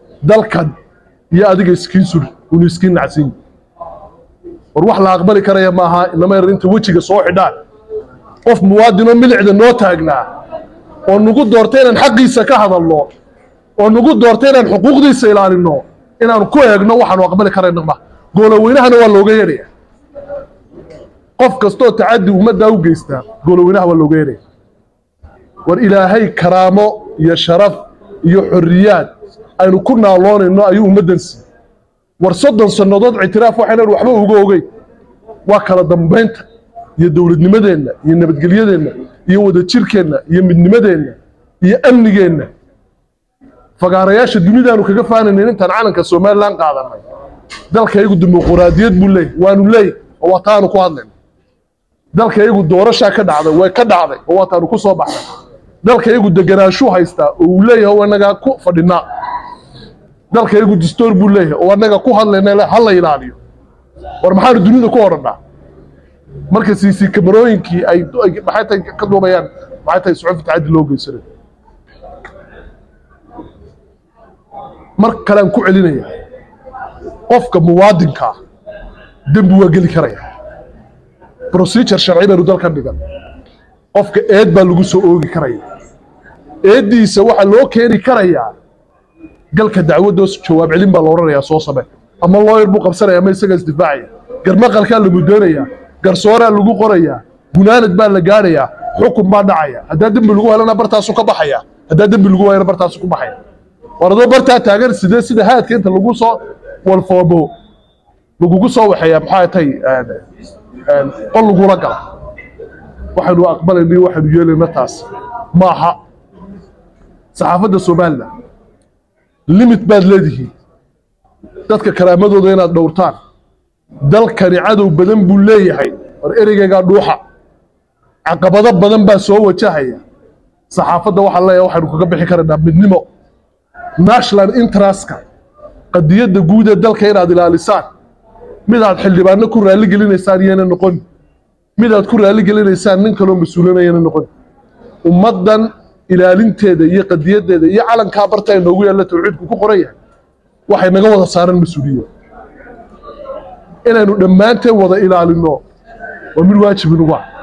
dalkan iyo adiga iskiin suri unu iskiin nacsin war wax la aqbali karaya maaha inama yar inta wejiga soo xidhaan qof muwaadinoo milicda noo taagnaa oo nagu doortay inaan xaqiisa ka hadalno oo nagu doortay inaan xuquuqdiisa ilaalinno inaanu ku eegno waxaanu aqbali karayno ma gooloweynahana waa looga yeedhaya qof kastoo tacaddi ummaddaa u geystaa gooloweynaha waa looga yeedhaya war ilaahay karaamo iyo sharaf iyo xorriyaad aynu ku naaloonayno ayuu ummaddan siiyey war soddon sannadood ictiraaf waxaynan waxba uga ogeyn waa kala dambaynta iyo dowladnimadeenna iyo nabadgelyadeenna iyo wadajirkeenna iyo midnimadeenna iyo amnigeenna fagaarayaasha dunidaanu kaga faanaynin intaan calanka somalilan qaadanay dalkaygu dimuquraadiyad buu leeyahy waanu leeyahy oo waa taanu ku hadlayna dalkaygu doorashaa ka dhacday way ka dhacday oo waa taanu ku soo baxnay dalkaygu deganaashuu haystaa oo uu leeyahay oo annagaa ku fadhinaa dalkaygu dastoor buu leeyahay oo annaga ku hadlayna ha la ilaaliyo war maxaanu dunida ku odhannaa marka siisi kamarooyinkii ay maxay tahay ka duubayaan maxay tahay suxufi tacaddi loo geysanayo mar kalean ku celinaya qofka muwaadinka ah dembi waa geli karaya procedure sharci baynu dalkan dhigan qofka eed baa lagu soo oogi karaya eeddiisa waxaa loo keeni karayaa galka dacwaddoos jawaab celin baa la odhanayaa soo same ama looyar buu qabsanaya ama isagaa isdifaacaya garmaqalkaa la mudoonayaa garsooraa lagu qorayaa gunaanad baa la gaadhayaa xukun baa dhacaya haddaa dembi lagu helana bartaasu ka baxaya haddaa dembi lagu waayana bartaasu ku baxaya war adoo bartaa taagan sidee sida haadka inta lagu soo walfoomo lagugu soo waxeeyaa maxaa tay qol lagula gala waxaynu aqbalayna iyo waxaynu yeelayna taas maaha saxaafadda somalilan limit baad leedihiin dadka karaamadooda inaad dhowrtaan dalkani cadow badan buu leeyahay war ereygaygaa dhuuxa caqabado badan baa soo wajahaya saxaafadda waxaan leeyahay waxaynu kaga bixi karaynaa midnimo national interestka qadiyadda guud ee dalka inaad ilaalisaan midaad xildhibaano ku raalli gelinaysaan iyana noqon midaad ku raalli gelinaysaan nin kaloo mas-uulinayana noqon ummaddan ilaalinteeda iyo qadiyaddeeda iyo calankaa barta ay noogu yaalla tawxiidku ku qoran yahay waxay naga wada saaran mas-uuliyad inaynu dhammaanteen wada ilaalinno waa mid waajib inugu ah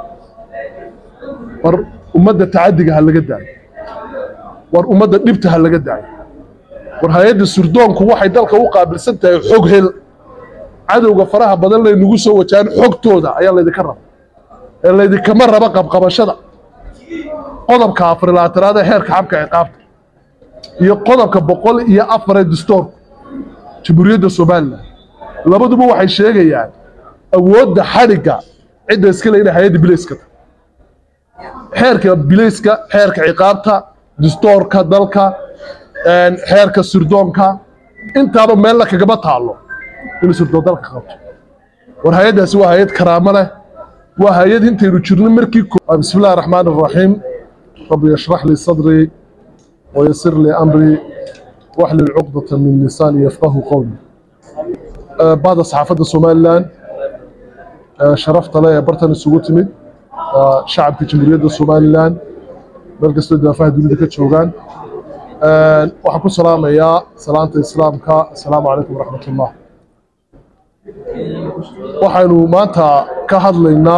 war ummadda tacaddiga ha laga daayo war ummadda dhibta ha laga daayo war hay-adda surdoonku waxay dalka u qaabilsan tahay xog hel cadowga faraha badan laynagu soo wajahaan xogtooda ayaa laydinka raba ee laydinkama raba qabqabashada qodobka afarilaatanaad ee heerka xabka ciqaabta iyo qodobka boqol iyo afar ee dastoorku jamhuuriyadda somalilan labaduba waxay sheegayaan awoodda xadhigga cidda iska le inay hay-adda bilayska tahay xeerka bilayska xeerka ciqaabta dastoorka dalka xeerka surdoonka intaaba meella kagama taallo inuu surdoon dalka qabto war hay-addaasi waa hay-ad karaamo leh waa hay-ad intaynu jirno markii bismi illahi raxmaan iraxiim rabbi yashrax lii sadrii wayasir lii amrii waxlil cuqdata min lisaani yafqahu qowli bahda saxaafadda somalilan sharafta leh ee bartan isugu timid shacabka jamhuuriyadda somalilan meel kastoo daafaha dunida ka joogaan waxaan ku salaamayaa salaanta islaamka assalaamu calaykum waraxmat ullah waxaynu maanta ka hadlaynaa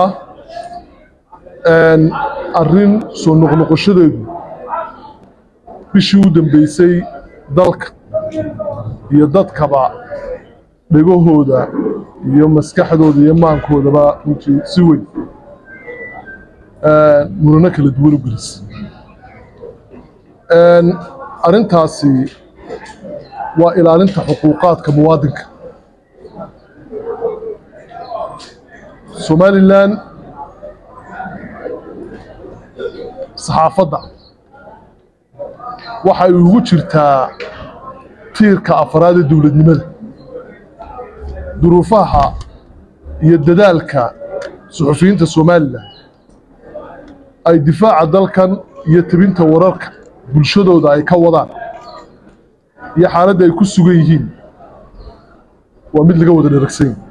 arrin soo noqnoqoshadeedu bishii u dambeysay dalka iyo dadkaba dhegahooda iyo maskaxdooda iyo maankoodaba runtii si weyn murano kala duwan u gelis arrintaasi waa ilaalinta xuquuqaadka muwaadinka somalilan saxaafadda waxay ugu jirtaa tiirka afaraad ee dowladnimada duruufaha iyo dadaalka suxufiyiinta somalilan ay difaaca dalkan iyo tebinta wararka bulshadooda ay ka wadaan iyo xaaladda ay ku sugan yihiin waa mid laga wada dheragsan yahi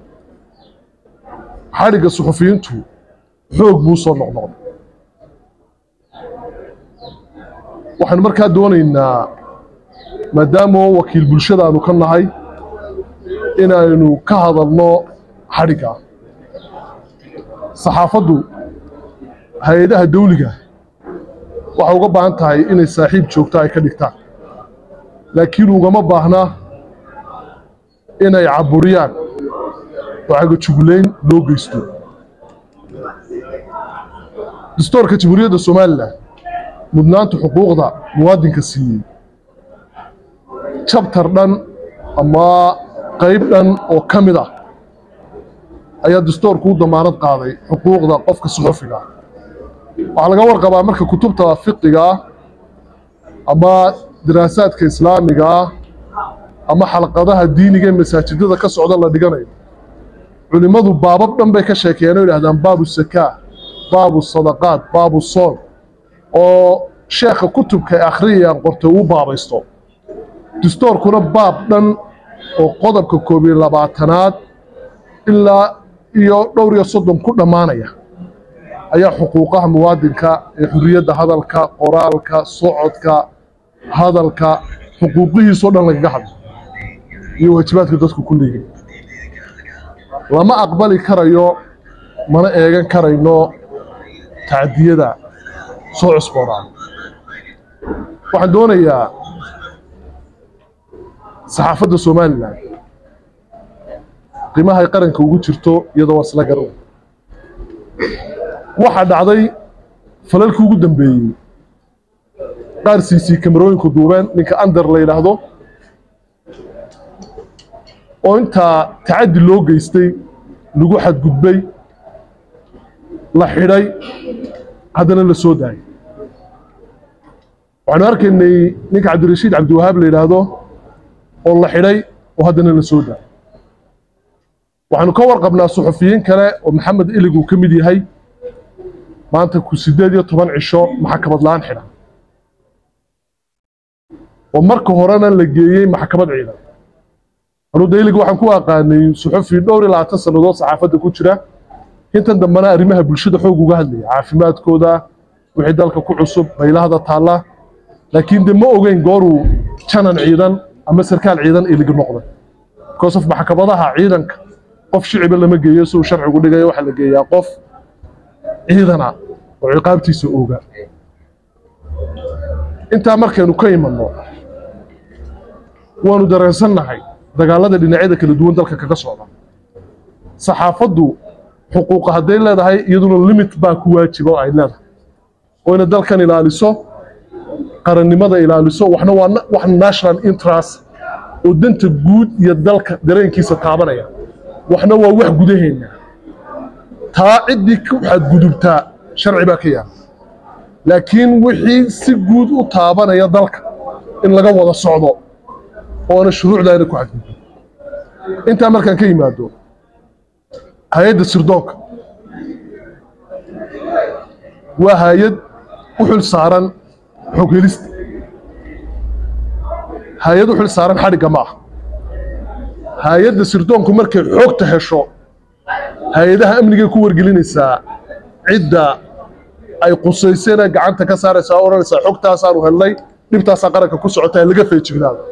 xadhigga suxufiyiintu xoog buu soo noqnoqday waxaynu markaa doonaynaa maadaama wakiil bulshada aanu ka nahay inaynu ka hadalno xadhigga saxaafaddu hay-adaha dawliga waxay uga baahan tahay inay saaxiib joogto ay ka dhigtaan laakiin ugama baahna inay caburiyaan oo cagajugulayn loo geysto dastoorka jamhuuriyadda somalilan mudnaanta xuquuqda muwaadinka siiyey jabtar dhan ama qayb dhan oo ka mid ah ayaa dastoorku u damaanad qaaday xuquuqda qofka suxufiga ah waxaa laga warqabaa marka kutubta fiqiga ah ama daraasaadka islaamiga ah ama xalqadaha diiniga ee masaajidada ka socda la dhiganayo culimmadu baabab dhan bay ka sheekeeyeen oo yidhahdaan baabu sakaa baabu sadaqaad baabu soon oo sheekha kutubka ay akhriyayaan qortay uu baabaysto dastoorkuna baab dhan oo qodobka koob iyo labaatanaad ilaa iyo dhowr iyo soddon ku dhammaanaya ayaa xuquuqaha muwaadinka ee xurriyadda hadalka qoraalka socodka hadalka xuquuqihiisoo dhan lagaga hadlo iyo waajibaadka dadku ku leeyihin lama aqbali karayo mana eegan karayno tacdiyada soo cusboonaan waxaan doonayaa saxaafadda somalilan qiimahay qaranka ugu jirto iyadoo waa isla garan waxaa dhacday falalkii ugu dambeeyey qaar siisii kamarooyinku duubeen ninka ander la yidhaahdo oo intaa tacaddi loo geystay lagu xadgudbay la xidhay haddana la soo daayay waxaanu arkaynay ninka cabdirashiid cabdiwahaab la yidhaahdo oo la xidhay oo haddana la soo daayay waxaanu ka warqabnaa suxufiyiin kale oo maxamed ilig uu ka mid yahay maanta ku siddeed iyo toban cisho maxkamad la'aan xidhan oo marka horena la geeyey maxkamad ciidan anuu daylig waxaan ku aqaanay suxufi dhowr iyo labaatan sannadood saxaafadda ku jira intan dambena arrimaha bulshada xoog uga hadlaya caafimaadkooda wixii dalka ku cusub baylahda taalla laakiin de ma ogeyn gooruu janan ciidan ama sarkaal ciidan iligi noqday because of maxkamadaha ciidanka qof shiciba lama geeyo si uu sharcigu dhigayo waxaa la geeyaa qof ciidana oo ciqaabtiisa ooga intaa markaynu ka imanno waanu dareensannahay dagaalada dhinacyada kala duwan dalka kaga socda saxaafaddu xuquuqa hadday leedahay iyaduna limit baa ku waajiba oo ay leedahay oo ina dalkan ilaaliso qarannimada ilaaliso waxna waa wax national interest oo danta guud iyo dalka dareenkiisa taabanaya waxna waa wax gudaheenna taa ciddii ku xadgudubtaa sharci baa ka yaala laakiin wixii si guud u taabanaya dalka in laga wada socdo oona shuruucdaana ku xadgudbin intaa markaan ka yimaado hay-adda sirdoonka waa hay-ad u xil saaran xog helista hay-ad u xil saaran xadhigga ma ah hay-adda sirdoonku markay xogta hesho hay-adaha amnigay ku wargelinaysaa cidda ay qusaysena gacanta ka saaraysaa oo odhanaysaa xogtaasaanu helnay dhibtaasaa qaranka ku socotaa laga feejignaado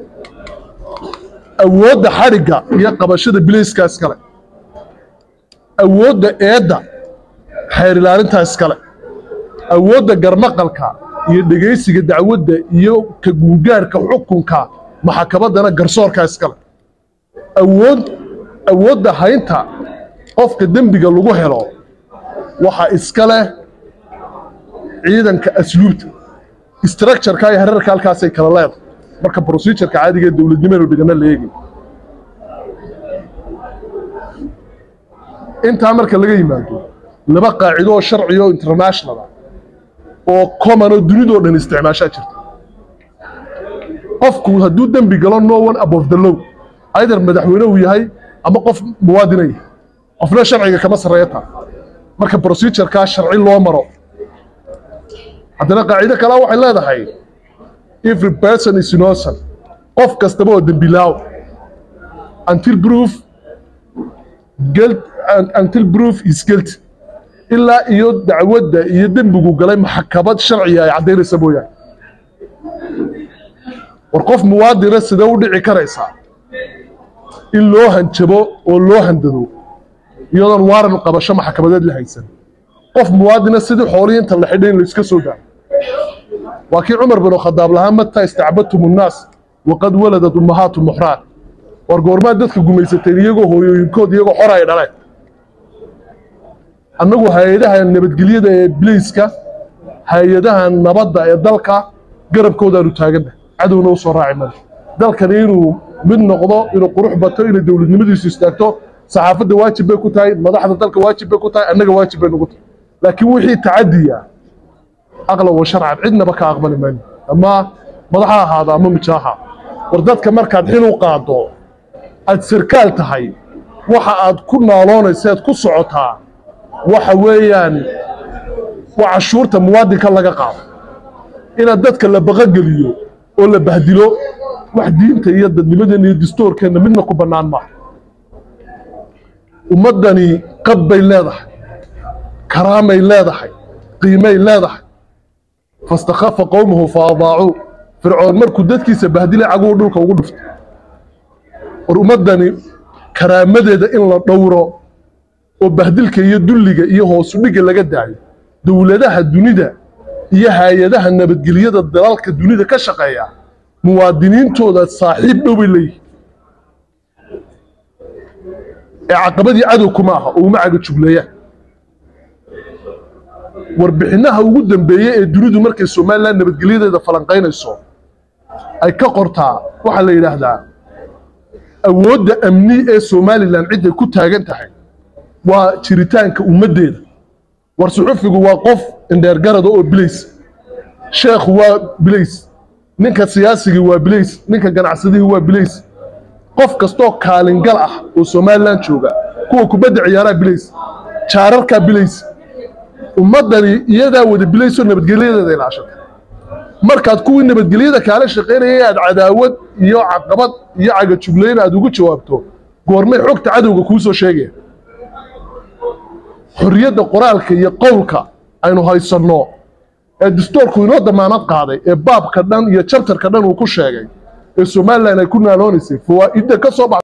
awoodda xadhigga iyo qabashada bilayskaas kale awoodda eedda xeer ilaalintaa iskale awoodda garmaqalka iyo dhegaysiga dacwadda iyo ka guugaarhka xukunka maxkamaddana garsoorkaa iskale awood awoodda haynta qofka dembiga lagu helo waxaa iska leh ciidanka asluubta structureka iyo herarka halkaasay kala leedahay marka procedureka caadiga ee dowladnimeenu dhigana la eegay intaa marka laga yimaado laba qaacido oo sharciga oo international ah oo common oo dunidoo dhan isticmaashaa jirta qofku hadduu dembi galo no one above the law either madaxweyne uu yahay ama qof muwaadina yahay qofna sharciga kama sarreeya taa marka procedurekaa sharci loo maro haddana qaacido kalea waxay leedahay every person is innocent qof kastaba oo dembilaaw until proof guilt until proof is guilty ilaa iyo dacwadda iyo dembigu galay maxkamad sharciga ay caddaynaysa mooyaane war qof muwaadina sidee u dhici karaysaa in loo hanjabo oo loo handado iyadoon waaran qabasho maxkamadeed la haysan qof muwaadina sidii xoolihii inta la xidhay in la iska soo daayo waa kii cumar bin khadaab lahaa mataa istacbadtum unnaas waqad waladat ummahaatu muxraat war goormaad dadka gumaysateen iyagoo hooyooyinkood iyagoo xor ay dhaleen annagu hay-adaha nabadgelyada ee biliiska hay-adaha nabadda ee dalka garabkoodaanu taaganna cadowna u soo raaci male dalkani inuu mid noqdo inuu qurux bato inay dowladnimadiisu istaagto saxaafadda waajib bay ku tahay madaxda dalka waajib bay ku tahay annaga waajib bay nagu tahay laakiin wixii tacadiya aqlan wa sharcan cidnaba ka aqbali mayno ama madax ha ahaado ama mijaaha war dadka markaad xil u qaado aad sarkaal tahay waxa aad ku naaloonaysa aad ku socotaa waxa weeyaan waa cashuurta muwaadinka laga qaado inaad dadka la baqogeliyo oo la bahdilo wax diinta iyo dadnimadeenna iyo dastuurkeenna midna ku bannaan maaha ummaddani qab bay leedahay karaamay leedahay qiimay leedahay fastakhafa qowmahu fa adaacuu fircoon markuu dadkiisa bahdilay caguu dhulka ugu dhuftay war ummaddani karaamadeeda in la dhowro oo bahdilka iyo dulliga iyo hoosudhigga laga daayo dowladaha dunida iyo hay-adaha nabadgelyada dalalka dunida ka shaqeeya muwaadiniintooda saaxiib dhow bay leeyihin ee caqabadii cadow kuma aha oo uma caga jugleeyaan warbixinaha ugu dambeeye ee dunidu markay somalilan nabadgelyadeeda falanqaynayso ay ka qortaa waxaa la yidhaahdaa awoodda amni ee somalilan cidday ku taagan tahay waa jiritaanka ummaddeeda war suxufigu waa qof indheergarada oo bilays sheekhu waa bilays ninka siyaasigii waa bilays ninka ganacsadihii waa bilays qof kastoo kaalingal ah oo somalilan jooga kuwa kubadda ciyaaraa bilays jaararkaa bilays ummaddani iyadaa wada bilaysoo nabadgelyadeeda ilaashata markaad kuwii nabadgelyada kaala shaqaynayay aad cadaawad iyo caqabad iyo cagajuglayn aad ugu jawaabto goormay xogta cadowga kuu soo sheegaya xorriyadda qoraalka iyo qowlka aynu haysanno ee dastuurku inoo damaanad qaaday ee baabka dhan iyo jabtarka dhan uu ku sheegay ee somalilan ay ku naaloonaysay fawaa'idda ka soo bax